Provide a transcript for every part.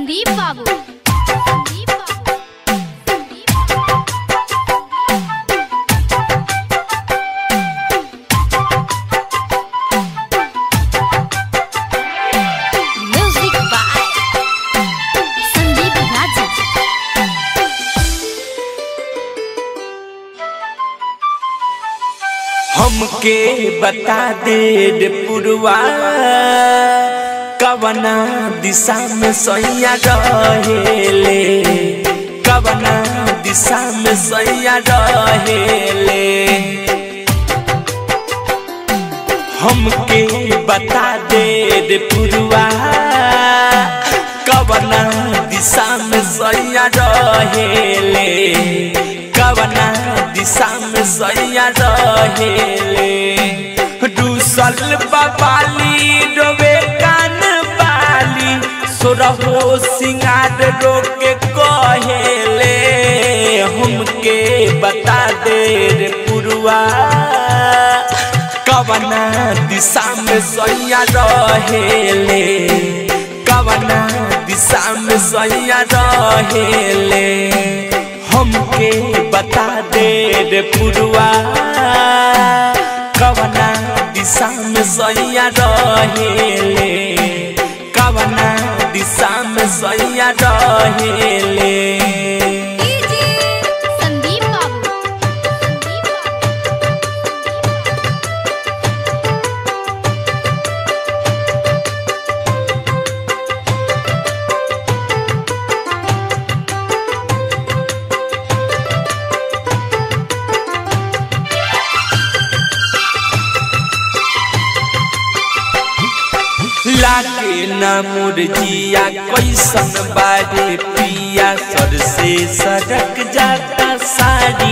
संदीप बाबू संदीप बाबू Sandeep music by Sandeep Raja हमके बता दे रे पुरवा कवना दिशा में सैया रहेले कवना दिशा में सैया रहेले हमके बता दे रे पुरवा कवना दिशा में सैया रहेले कवना दिशा में सैया रहेले दूसल बाबाली डोबे कान बाली सोरहो सिंगार रोके कहेले हमके बता दे रे पुरवा कवना दिशा में सैया रहेले कवना दिशा में सैया रहेले हमके बता दे रे पुरवा कवना दिशा में सैया रहेले कवना दिशा में सैया रहेले संदीप बाबू संदीप बाबू लागे ना मुरजिया कैसन बारे पिया सर से सड़क जाता साड़ी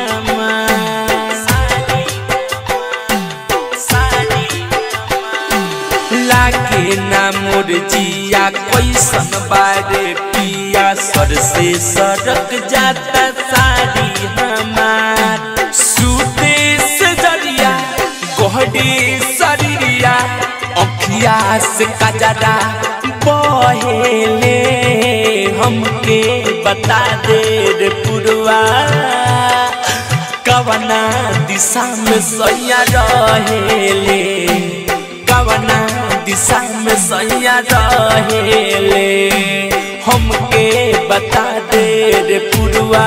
लागे ना मुरजिया कैसन बारे पिया सर से सड़क जाता साड़ी हमार सूते से जरिया गोहडी शरीरिया अखिया से कजरा बहेले हमके बता दे रे पुरवा कवना दिशा में सैया रहेले कवना दिशा में सैया रहेले हमके बता दे रे पुरवा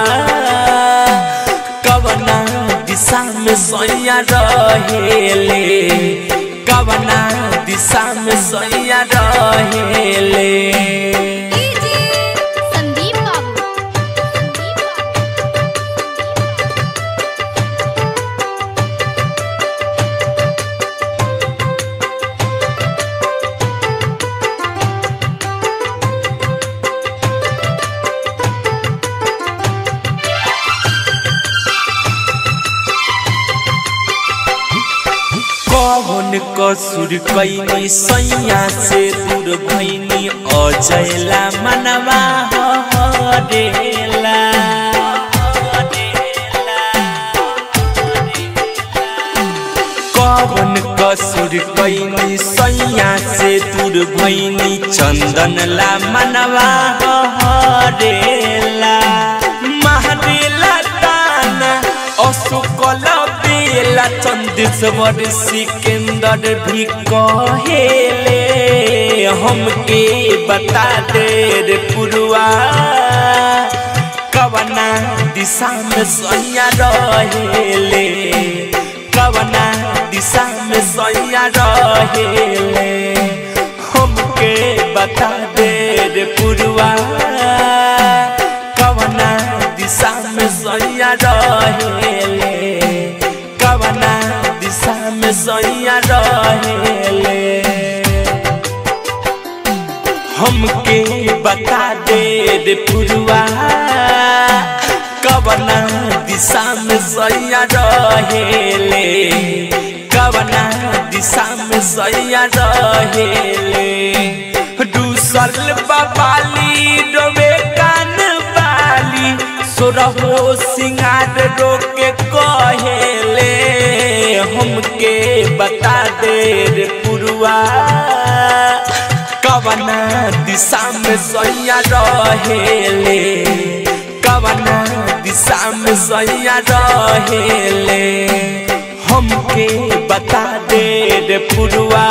कवना दिशा में सैया रहेले कवना दिशा में सैया रहेले संदीप बाबू संदीप बाबू कौन कसुर कैनी सैया से दूर भैनी अजयला मनवा हरेला कौन कसुर कैनी सैया से दूर भैनी चंदनला मनवा हरेला महरेला ताना अशोकल बेला चंदेश्वर सिकंदर भी कहेले हमके बता दे रे पुरवा कवना दिशा में सैया रहेले कवना दिशा में सैया रहेले हमके बता दे रे पुरवा कवना दिशा में सैया रहेले कवना दिशा में सैया रहेले हमके बता दे रे पुरवा कवना दिशा में सैया रहेले कवना दिशा में सैया रहेले दूसल बाबाली डोबे कान बाली सोरहो सिंगार रोके कहेले हमके बता दे रे पुरवा कवना दिशा में सैया रहेले कवना दिशा में सैया रहेले हमके बता दे रे पुरवा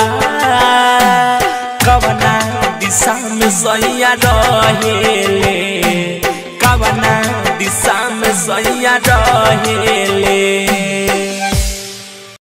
कवना दिशा में सैया रहेले कवना दिशा में सैया रहेले